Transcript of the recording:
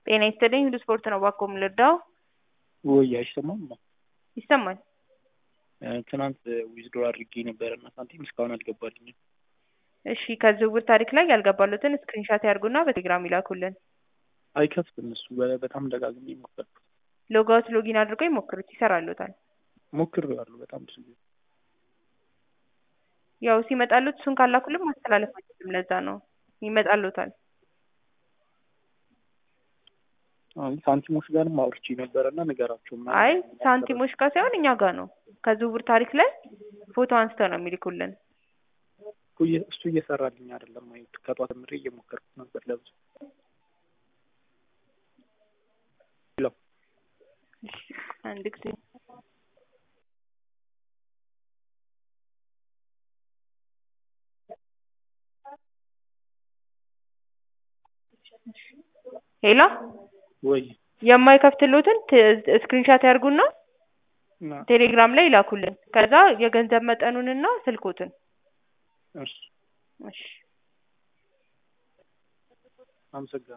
ጤና ይስጥልኝ ሁሉ ስፖርት ነው እባክዎ የምንረዳው? ወይ አይሰማም? ይሰማል። ትናንት ዊዝድሮ አድርጌ ነበረ እና ሳንቲም እስካሁን አልገባልኝም። እሺ ከዝውውር ታሪክ ላይ ያልገባሉትን ስክሪንሻት ያርጉና በቴሌግራም ይላኩልን። አይከፍትም እሱ በ- በጣም ደጋግሜ ሞከርኩት። ሎጋውት ሎጊን አድርገው ይሞክሩት ይሰራሉታል። ሞክሬዋለሁ በጣም ብዙ ጊዜ። ያው ሲመጣሉት እሱን ካላኩልን ማስተላለፍ አይችልም። ለዛ ነው ይመጣሉታል። አይ ሳንቲሞች ጋርም አውርቼ ነበረ እና ንገራቸው ምናምን አይ ሳንቲሞች ጋር ሳይሆን እኛ ጋር ነው። ከዝውውር ታሪክ ላይ ፎቶ አንስተው ነው የሚልኩልን። እኮ እየ- እሱ እየሰራልኝ አይደለም። አይ ከጧት ምሬ እየሞከርኩት ነበር ለብዙ ሄሎ አንድ ጊዜ ሄሎ ወይ የማይከፍትሉትን ስክሪንሻት ያርጉና እና ቴሌግራም ላይ ይላኩልን። ከዛ የገንዘብ መጠኑንና ስልኮትን እሺ እሺ አመሰግናለሁ።